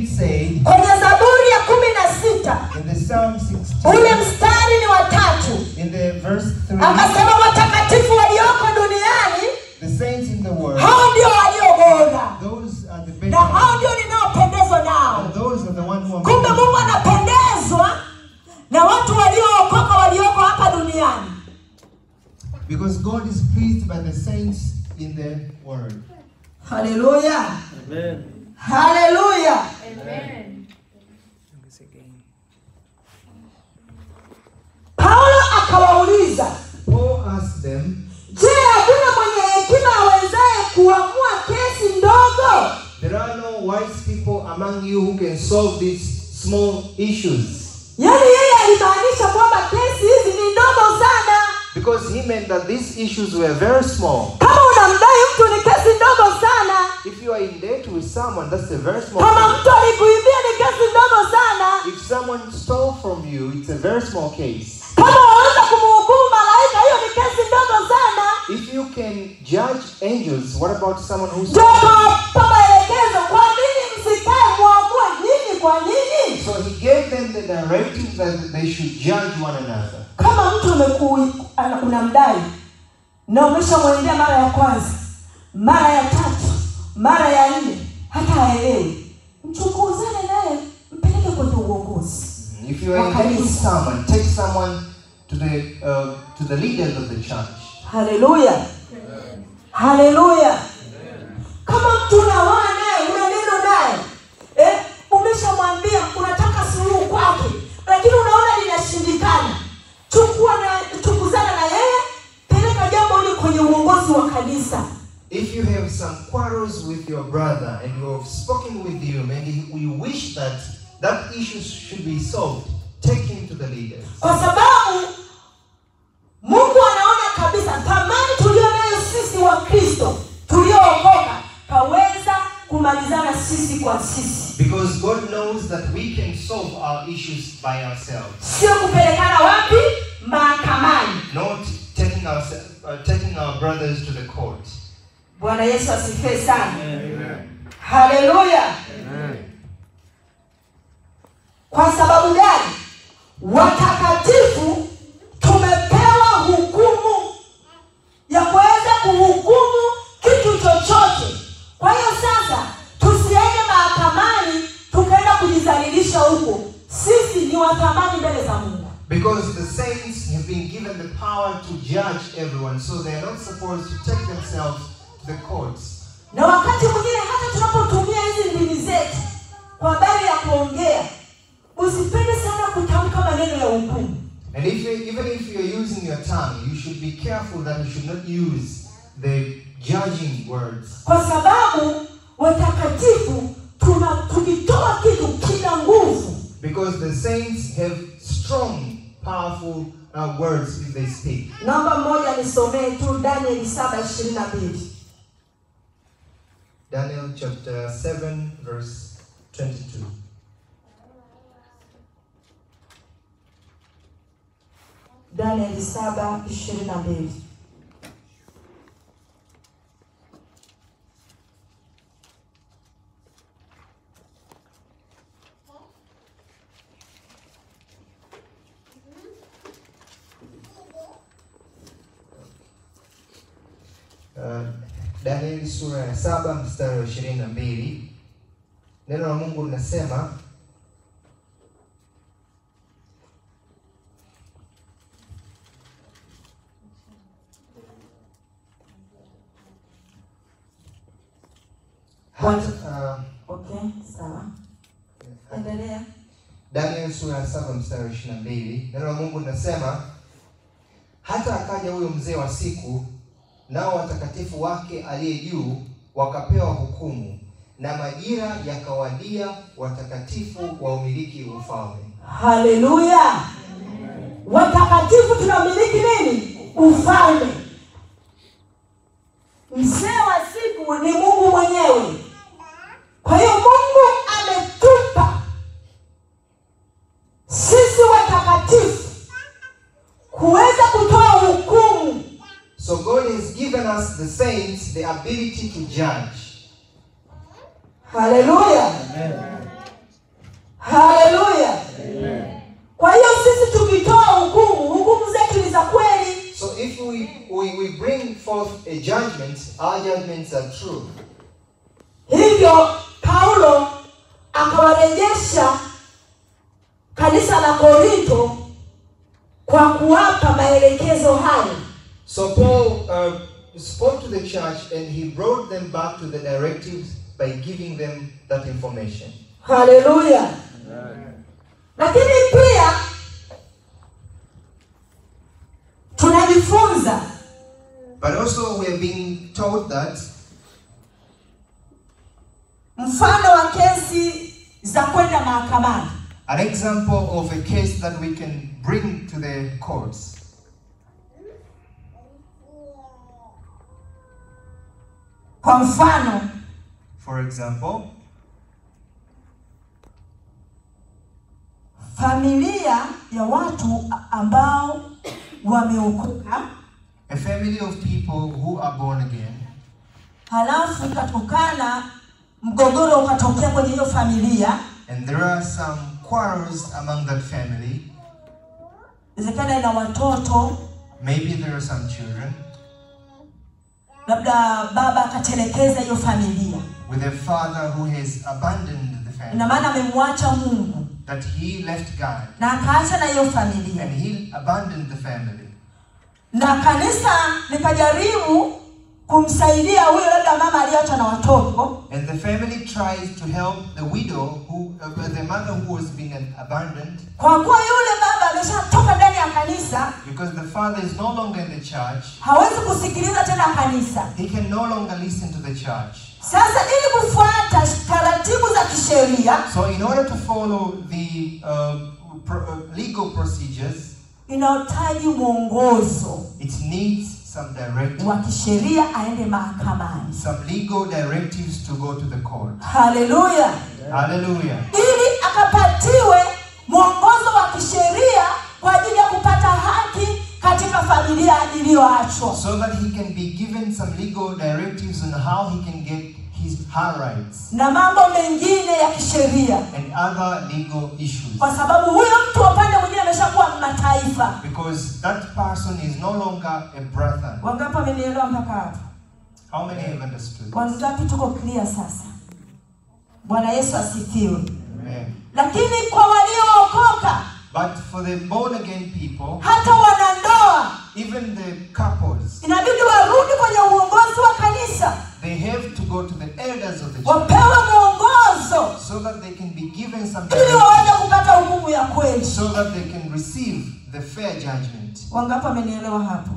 David said kwenye Zaburi ya kumi na sita in the Psalm ule 16, mstari ni watatu, in the verse 3, akasema watakatifu walioko duniani the saints in the world, hao ndio walio bora those are the na hao better, ndio ninaopendezwa nao. and those are the ones who are Kumbe made. Mungu anapendezwa na watu waliookoka walioko hapa duniani. Because God is pleased by the saints in the world. Haleluya, Amen. haleluya. Paulo akawauliza, Paul asked them, je, hakuna mwenye hekima awezaye kuamua kesi ndogo? There are no wise people among you who can solve these small issues. Yaani yeye alimaanisha kwamba kesi hizi ni ndogo sana. Because he meant that these issues were very small. Kama unamdai mtu ni kesi ndogo sana. If you are in debt with someone, that's a very small Kama case. mtu alikuibia ni kesi ndogo sana. If someone stole from you, it's a very small case. Kama waweza kumhukumu malaika, hiyo ni kesi ndogo sana. If you can judge angels, what about someone who Ndio stole? akawapa maelekezo, kwa nini msikae muamue nini kwa nini? So he gave them the directive that they should judge one another. Kama mtu ameku ana- unamdai na umeshamwendea mara ya kwanza, mara ya tatu, mara ya nne, hata haelewi, mchukuzane naye, mpeleke kwenye uongozi. If you are in debt with someone, take someone to the uh, to the leaders of the church. Haleluya, haleluya. Kama mtu unaoa naye, una neno naye, eh, umeshamwambia unataka suluhu kwake, lakini unaona linashindikana, chukua na chukuzana na yeye, peleka jambo hili kwenye uongozi wa kanisa. If you have some quarrels with your brother and you have spoken with him and he- you wish that that issue should be solved, take him to the leaders. kwa sababu Mungu anaona kabisa thamani tulio nayo sisi wa Kristo tuliookoka kaweza kumalizana sisi kwa sisi, Because God knows that we can solve our issues by ourselves, sio kupelekana wapi mahakamani. not taking our, uh, taking our brothers to the court. Bwana Yesu asifiwe sana, haleluya. Kwa sababu gani? Watakatifu tumepewa hukumu ya kuweza kuhukumu kitu chochote. Kwa hiyo sasa tusiende mahakamani tukaenda kujidhalilisha huko. Sisi ni wa thamani mbele za Mungu. Because the saints have been given the power to judge everyone, so they are not supposed to take themselves to the courts. Na wakati mwingine hata tunapotumia hizi ndimi zetu kwa habari ya kuongea, usipende sana kutamka maneno ya hukumu. And if you, even if you're using your tongue, you should be careful that you should not use the judging words. kwa sababu watakatifu tuna tukitoa kitu kina nguvu Because the saints have strong, powerful uh, words if they speak. namba moja nisomee tu danieli saba ishirini na mbili Daniel chapter 7, verse 22. danieli saba ishirini na mbili Uh, Danieli sura ya saba mstari wa ishirini na mbili neno la Mungu linasema hata, okay sawa uh, endelea Daniel sura ya saba mstari wa ishirini na mbili neno la Mungu linasema hata akaja huyo mzee wa siku, nao watakatifu wake aliye juu wakapewa hukumu, na majira yakawadia watakatifu wa umiliki ufalme. haleluya watakatifu tunamiliki nini ufalme mzee wa siku ni mungu mwenyewe kwa hiyo mungu ametupa sisi watakatifu kuweza kutoa hukumu So God has given us the saints the ability to judge. haleluya a judgment, our judgments are true. hivyo paulo akawarejesha kanisa la korinto kwa kuwapa maelekezo hayo So Paul uh, spoke to the church and he brought them back to the directives by giving them that information. haleluya lakini pia tunajifunza But also we are being told that mfano wa kesi za kwenda mahakamani an example of a case that we can bring to the courts. kwa mfano For example, familia ya watu ambao wameokoka a family of people who are born again, halafu ikatokana mgogoro ukatokea kwenye hiyo familia and there are some quarrels among that family. inawezekana ina watoto Maybe there are some children labda baba akatelekeza hiyo familia with a father who has abandoned the family, ina maana amemwacha mungu that he left God na akaacha na hiyo familia and he abandoned the family. na kanisa likajaribu kumsaidia huyo labda mama aliyeachwa na watoto And the family tries to help the widow who, uh, the mother who was being abandoned, kwa kuwa yule baba ameshatoka ndani ya kanisa because the father is no longer in the church. hawezi kusikiliza tena kanisa He can no longer listen to the church. sasa ili kufuata taratibu za kisheria So, in order to follow the uh, pro- uh, legal procedures, inahitaji mwongozo it needs some directive, wa kisheria aende mahakamani some legal directives to go to the court. haleluya Hallelujah. ili akapatiwe mwongozo wa kisheria kwa ajili ya kupata haki katika familia iliyoachwa So that he can be given some legal directives on how he can get his her rights na mambo mengine ya kisheria and other legal issues. kwa sababu huyo mtu wa upande mwingine ameshakuwa mataifa Because that person is no longer a brother. wangapi wamenielewa mpaka hapo How many have understood? this? wangapi tuko clear sasa bwana yesu asifiwe Amen. lakini kwa waliookoka But for the born again people, hata wanandoa even the couples, inabidi warudi kwenye uongozi wa kanisa they have to go to the elders of the church wapewe mwongozo so that they can be given some ili waweze direction, kupata hukumu ya kweli so that they can receive the fair judgment. wangapi wamenielewa hapo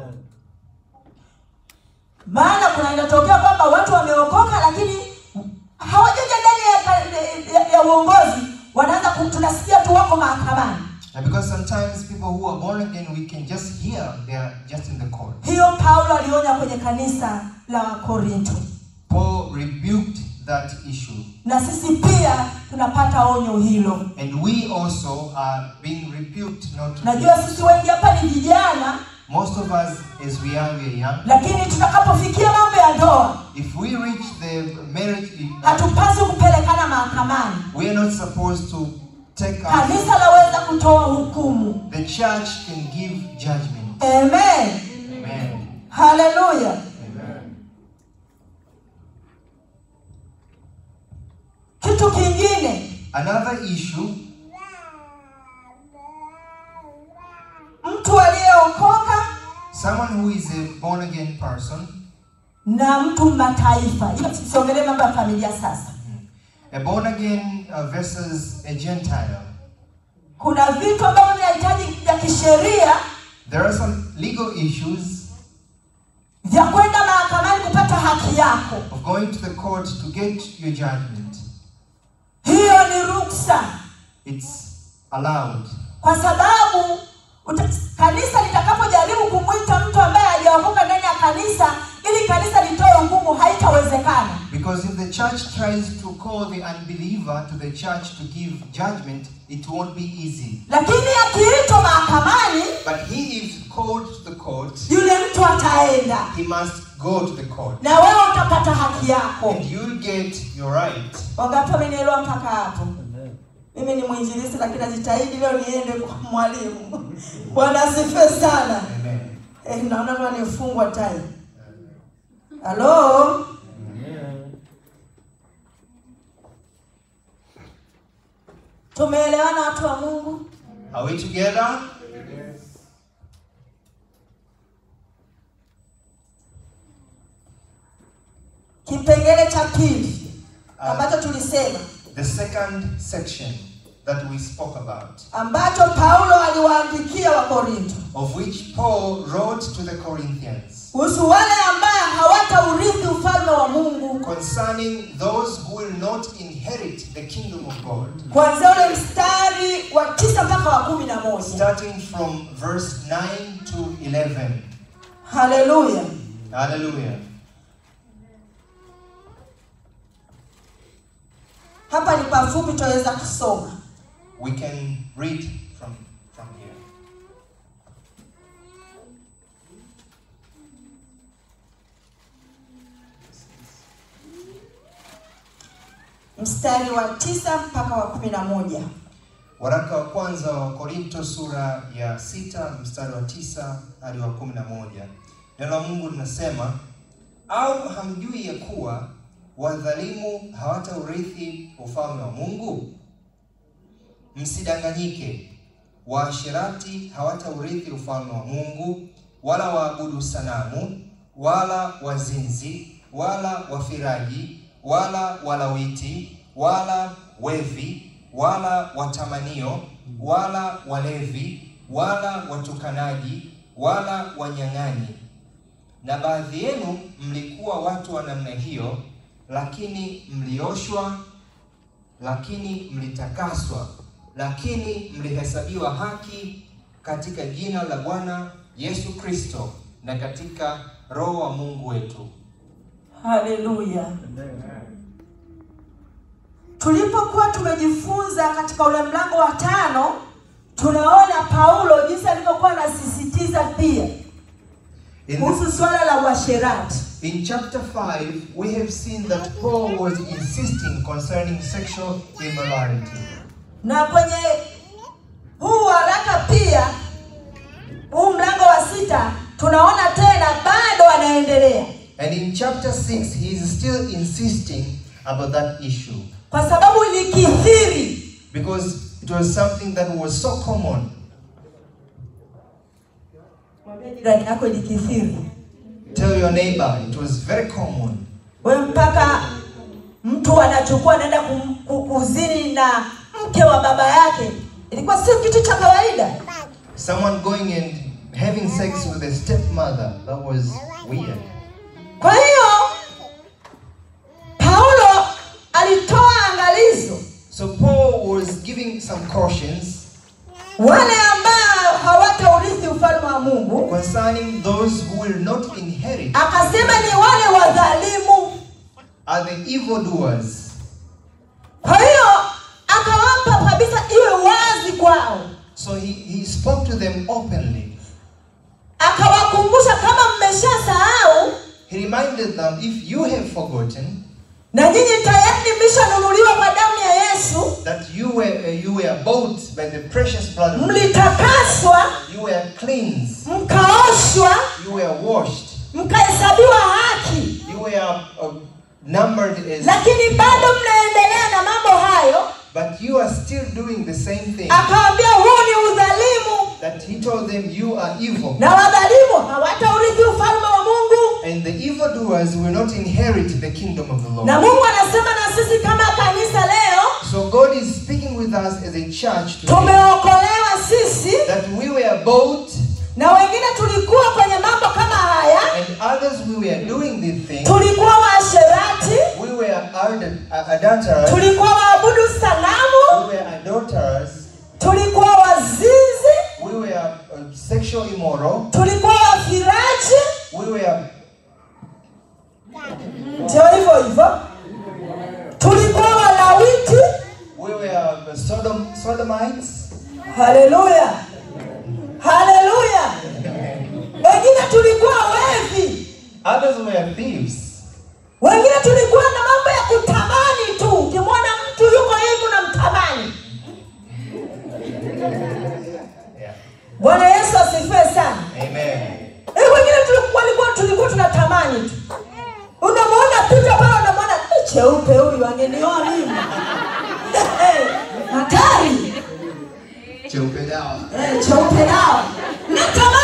maana kuna inatokea kwamba watu wameokoka lakini hawajaja ndani ya, ka- ya, ya uongozi wanaanza ku- tunasikia tu wako mahakamani And because sometimes people who are born again, we can just hear they are just in the court. hiyo paulo alionya kwenye kanisa la wakorinto Paul rebuked that issue. na sisi pia tunapata onyo hilo And we also are being rebuked not to do najua this. sisi wengi hapa ni vijana Most of us, as we are, we are young. lakini tutakapofikia mambo ya ndoa If we reach the marriage, hatupaswi kupelekana mahakamani we are not supposed to take our. kanisa laweza kutoa hukumu The church can give judgment. amen Amen. haleluya Amen. kitu kingine Another issue mtu aliyeokoka someone who is a born again person, na mtu mataifa hiyo siongelee mambo ya familia sasa a born again uh, versus a Gentile. kuna vitu ambavyo vinahitaji vya kisheria There are some legal issues vya kwenda mahakamani kupata haki yako of going to the court to get your judgment. hiyo ni ruksa It's allowed. kwa sababu uta, kanisa litakapojaribu kumwita mtu ambaye hajaokoka ndani ya kanisa ili kanisa litoe hukumu haitawezekana Because if the church tries to call the unbeliever to the church to give judgment, it won't be easy. lakini akiitwa mahakamani But he is called to the court, yule mtu ataenda he must go to the court. na wewe utapata haki yako And you'll get your right. wangapi wamenielewa mpaka hapo mimi ni mwinjilisi lakini najitahidi leo niende kwa mwalimu bwana asifiwe sana Amen. eh, naona kama nifungwa tai halo tumeelewana watu wa mungu Are we together? kipengele cha pili ambacho tulisema The second section that we spoke about, ambacho paulo aliwaandikia wakorinto of which Paul wrote to the Corinthians kuhusu wale ambaye hawataurithi ufalme wa mungu concerning those who will not inherit the kingdom of God. kuanzia ule mstari wa tisa mpaka wa kumi na moja Starting from verse 9 to 11. haleluya Hallelujah. hapa ni pafupi tunaweza kusoma We can read from, from here. mstari wa tisa mpaka wa kumi na moja Waraka wa kwanza wa Korinto sura ya sita mstari wa tisa hadi wa kumi na moja. Neno la Mungu linasema, au hamjui ya kuwa wadhalimu hawataurithi ufalme wa Mungu? Msidanganyike, waasherati hawataurithi ufalme wa Mungu, wala waabudu sanamu, wala wazinzi, wala wafiraji, wala walawiti, wala wevi, wala watamanio, wala walevi, wala watukanaji, wala wanyang'anyi. Na baadhi yenu mlikuwa watu wa namna hiyo, lakini mlioshwa, lakini mlitakaswa, lakini mlihesabiwa haki katika jina la Bwana Yesu Kristo na katika Roho wa Mungu wetu. haleluya tulipokuwa tumejifunza katika ule mlango wa tano tunaona paulo jinsi alivyokuwa anasisitiza pia In, kuhusu swala la uasherati in chapter 5, we have seen that Paul was insisting concerning sexual immorality. na kwenye huu waraka pia huu mlango wa sita tunaona tena bado anaendelea And in chapter 6, he is still insisting about that issue kwa sababu ilikithiri because it was something that was so common. mwambie jirani yako ilikithiri Tell your neighbor, it was very common. we mpaka mtu anachukua anaenda kum- ku- kuzini na mke wa baba yake ilikuwa sio kitu cha kawaida Someone going and having sex with a stepmother, that was weird. kwa hiyo paulo alitoa angalizo So Paul was giving some cautions wale ambao hawataurithi ufalme wa mungu concerning those who will not inherit akasema ni wale wadhalimu are the evildoers. kwa hiyo akawapa kabisa iwe wazi kwao So he, he spoke to them openly. akawakumbusha kama mmeshasahau He reminded them if you have forgotten na nyinyi tayari mmeshanunuliwa kwa damu ya yesu that you were uh, you were bought by the precious blood of Jesus, mlitakaswa you were cleansed, mkaoshwa you were washed, mkahesabiwa haki you were uh, numbered as lakini bado mnaendelea na mambo hayo but you are still doing the same thing akaambia huu ni udhalimu that he told them you are evil na wadhalimu hawataurithi ufalme wa mungu and the evildoers will not inherit the kingdom of the na Lord. mungu anasema na sisi kama kanisa leo So God is speaking with us as a church today tumeokolewa sisi that we were bought na wengine tulikuwa kwenye mambo kama haya and others we were doing these things. tulikuwa waasherati We were ad- uh, adulterers, tulikuwa waabudu sanamu we were adulterers, tulikuwa wazinzi we were uh, sexual immoral, tulikuwa wafiraji we were ndio hivyo hivyo tulikuwa walawiti we were uh, Sodom, sodomites, haleluya haleluya wengine tulikuwa wevi others were thieves, wengine tulikuwa na mambo ya kutamani tu ukimwona mtu yuko hivi unamtamani yeah. bwana yesu asifiwe sana Amen. Eh, wengine tulikuwa walikuwa tulikuwa tunatamani tu cheupe huyu angenioa mimi Eh, hatari cheupe dawa Eh, cheupe dawa natamani